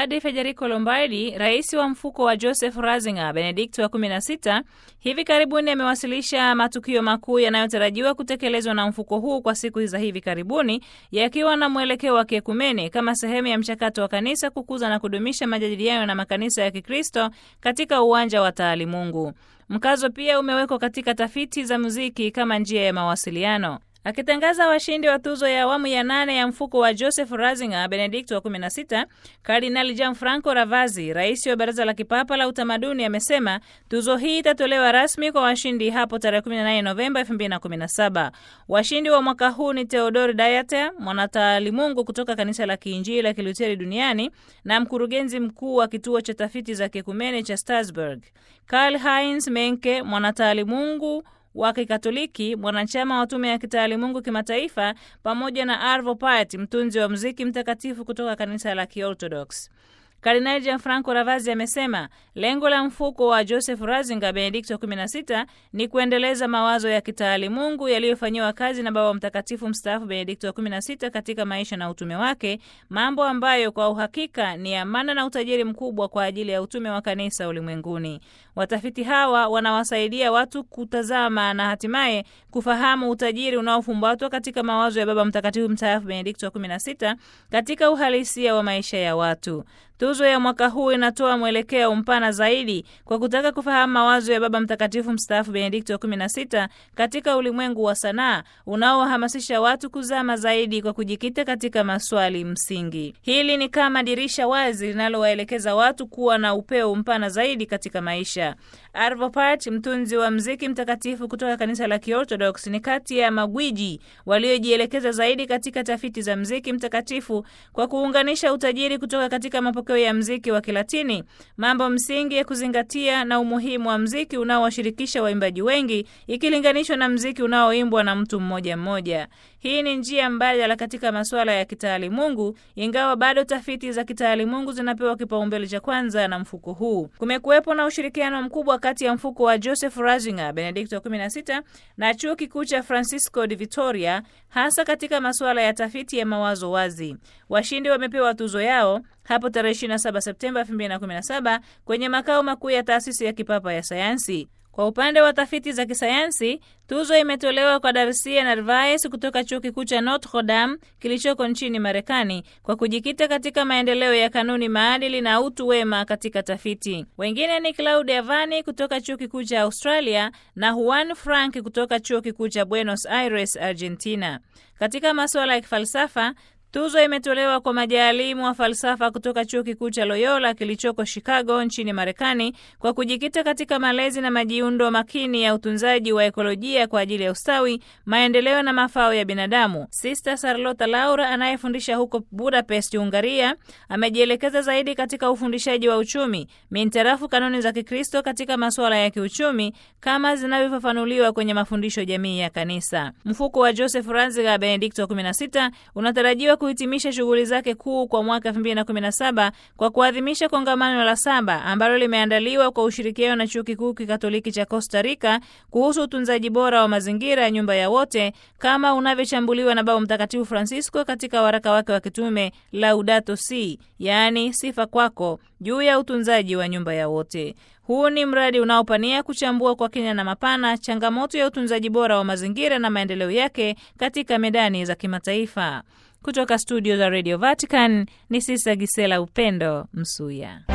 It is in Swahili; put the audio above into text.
Padre Federico Lombardi, rais wa mfuko wa Joseph Ratzinger Benedikto wa 16, hivi karibuni amewasilisha matukio makuu yanayotarajiwa kutekelezwa na mfuko huu kwa siku za hivi karibuni, yakiwa na mwelekeo wa kiekumene kama sehemu ya mchakato wa kanisa kukuza na kudumisha majadiliano na makanisa ya Kikristo katika uwanja wa taalimungu. Mkazo pia umewekwa katika tafiti za muziki kama njia ya mawasiliano. Akitangaza washindi wa tuzo ya awamu ya nane ya mfuko wa Joseph Ratzinger Benedikto wa 16, Kardinali Gianfranco Ravazzi, rais wa Baraza la Kipapa la Utamaduni, amesema tuzo hii itatolewa rasmi kwa washindi hapo tarehe 18 Novemba 2017. Washindi wa mwaka huu ni Theodor Dayater, mwanataalimungu kutoka kanisa la Kiinjili la Kiluteri duniani na mkurugenzi mkuu wa kituo cha tafiti za kiekumene cha Strasbourg, Karl Heinz Menke, mwanataalimungu wa Kikatoliki, mwanachama wa tume ya kitaalimungu kimataifa, pamoja na Arvo Pärt, mtunzi wa muziki mtakatifu kutoka kanisa la Kiorthodox. Kardinali Gianfranco Ravazzi amesema lengo la mfuko wa Joseph Ratzinger Benedikto 16 ni kuendeleza mawazo ya kitaalimungu yaliyofanyiwa kazi na Baba Mtakatifu mstaafu Benedikto wa 16 katika maisha na utume wake, mambo ambayo kwa uhakika ni amana na utajiri mkubwa kwa ajili ya utume wa kanisa ulimwenguni. Watafiti hawa wanawasaidia watu kutazama na hatimaye kufahamu utajiri unaofumbatwa katika mawazo ya Baba Mtakatifu mstaafu Benedikto wa 16 katika uhalisia wa maisha ya watu. Tuzo ya mwaka huu inatoa mwelekeo mpana zaidi kwa kutaka kufahamu mawazo ya Baba Mtakatifu mstaafu Benedikto wa 16 katika ulimwengu wa sanaa unaohamasisha watu kuzama zaidi kwa kujikita katika maswali msingi. Hili ni kama dirisha wazi linalowaelekeza watu kuwa na upeo mpana zaidi katika maisha. Arvo Pärt, mtunzi wa mziki mtakatifu kutoka kanisa la Kiorthodox, ni kati ya magwiji waliojielekeza zaidi katika tafiti za mziki mtakatifu kwa kuunganisha utajiri kutoka katika mapokeo ya mziki wa Kilatini, mambo msingi ya kuzingatia na umuhimu wa mziki unaowashirikisha waimbaji wengi ikilinganishwa na mziki unaoimbwa na mtu mmoja mmoja. Hii ni njia mbadala katika masuala ya kitaalimungu, ingawa bado tafiti za kitaalimungu zinapewa kipaumbele cha kwanza na mfuko huu. Kumekuwepo na ushirikiano mkubwa kati ya mfuko wa Joseph Ratzinger Benedikto 16 na chuo kikuu cha Francisco de Vitoria, hasa katika masuala ya tafiti ya mawazo wazi. Washindi wamepewa tuzo yao hapo tarehe 27 Septemba 2017 kwenye makao makuu ya taasisi ya kipapa ya sayansi. Kwa upande wa tafiti za kisayansi, tuzo imetolewa kwa Darcia Narvaez kutoka chuo kikuu cha Notre Dame kilichoko nchini Marekani kwa kujikita katika maendeleo ya kanuni, maadili na utu wema katika tafiti. Wengine ni Claudia Vani kutoka chuo kikuu cha Australia na Juan Frank kutoka chuo kikuu cha Buenos Aires, Argentina. Katika masuala ya kifalsafa tuzo imetolewa kwa majaalimu wa falsafa kutoka chuo kikuu cha Loyola kilichoko Chicago nchini Marekani kwa kujikita katika malezi na majiundo makini ya utunzaji wa ekolojia kwa ajili ya ustawi, maendeleo na mafao ya binadamu. Sister Sarlota Laura anayefundisha huko Budapest, Hungaria, amejielekeza zaidi katika ufundishaji wa uchumi mintarafu kanuni za Kikristo katika masuala ya kiuchumi kama zinavyofafanuliwa kwenye mafundisho jamii ya Kanisa. Mfuko wa Joseph Ratzinger Benedikto 16 unatarajiwa kuhitimisha shughuli zake kuu kwa mwaka 2017 kwa kuadhimisha kongamano la saba ambalo limeandaliwa kwa ushirikiano na Chuo Kikuu Kikatoliki cha Costa Rica kuhusu utunzaji bora wa mazingira ya nyumba ya wote kama unavyochambuliwa na Baba Mtakatifu Francisco katika waraka wake wa kitume Laudato Si, yaani sifa kwako, juu ya utunzaji wa nyumba ya wote. Huu ni mradi unaopania kuchambua kwa kina na mapana changamoto ya utunzaji bora wa mazingira na maendeleo yake katika medani za kimataifa. Kutoka studio za Radio Vatican ni Sisa Gisela Upendo Msuya.